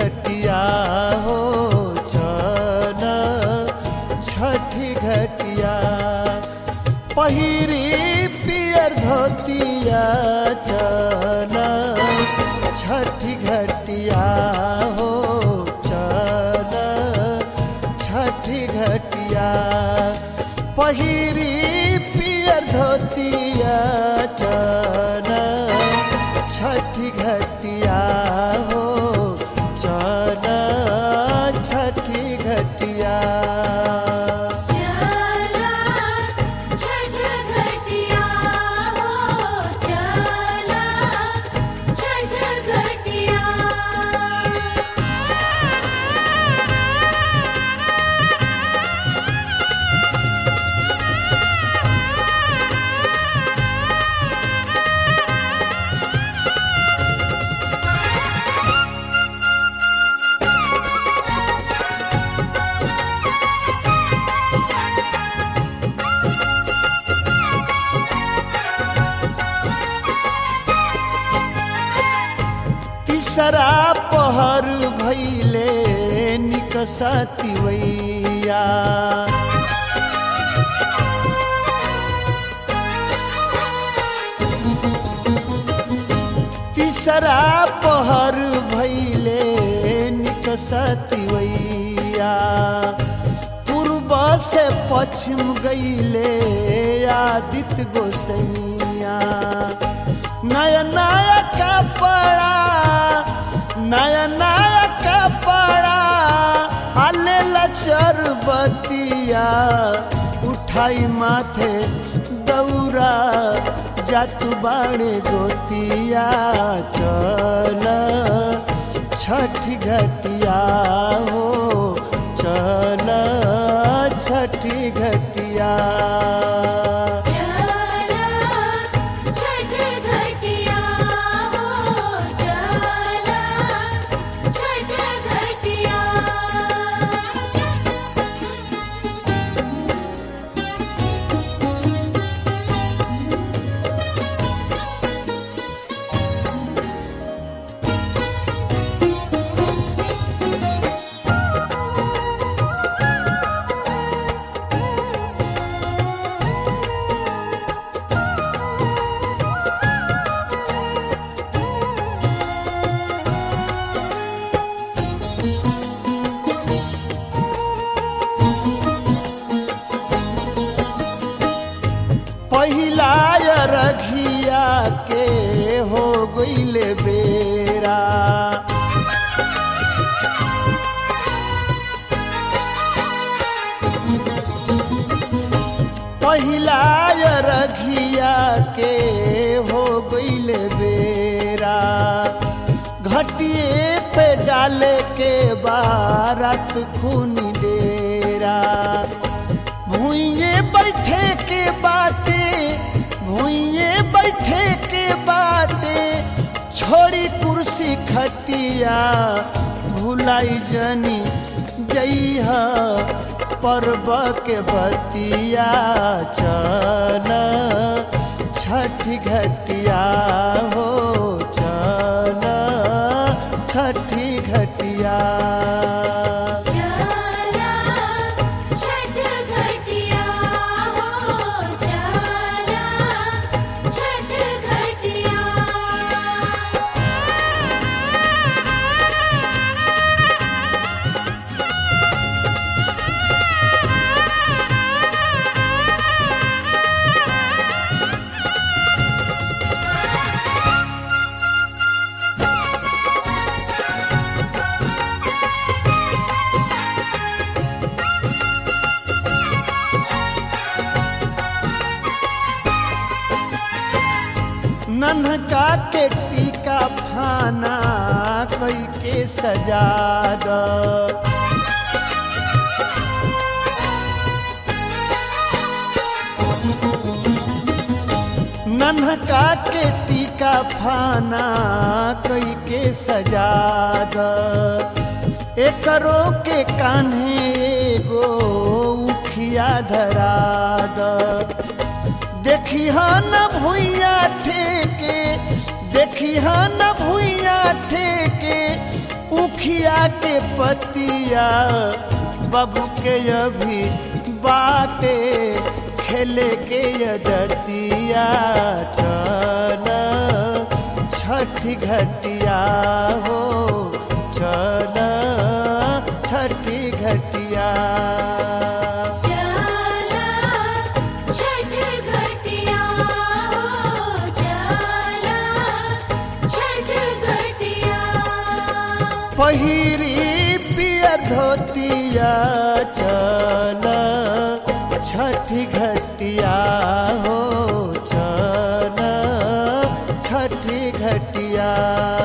घटिया हो चल छठी घटिया पहिरी पियर धोतिया चल छठी घटिया हो चल छठी घटिया पहिरी पियर धोतिया चल छठी घटिया हो चल छठी घटिया चला छठ घटिया हो चला छठ घटिया तीसरा पहर भैले निकसती वैया तीसरा पहर भैले निकसती वैया पूर्व से पश्चिम गईले आदित्य गोसैया नया नया कपड़ा नया नया कपड़ा आले लचरबतिया उठाई माथे दौरा जातु बाणे गोतिया चल छठी घटिया हो चल छठी घटिया चला छठ घटिया हो चला छठ घटिया पहिला रघिया के हो गईले बेरा पहिला रघिया के हो गईले बेरा घटिए पे डाले के बारत खूनी डेरा भूइये बैठे के बाटे भूइये बैठे के बाटे छोड़ी कुर्सी खटिया भुलाई जनी जइहा पर्व के बतिया चल छठ घटिया हो चल छठी घटिया चला छठ घटिया हो चला छठ घटिया नन्हका के टीका फाना कई के सजा द नन्हका के टीका फाना कई के सजा द एकरो के कान्हे एगो उखिया धरा द देखी न भूइया ठेके देखी न भूइया ठेके उखिया के पतिया बाबू के अभी बाटे खेले के यदतिया चल छठी घटिया हो चल छठी घटिया चला छठ घटिया हो चला छठ घटिया पहिरी पिया धोतिया चल छठी घटिया हो चल छठी घटिया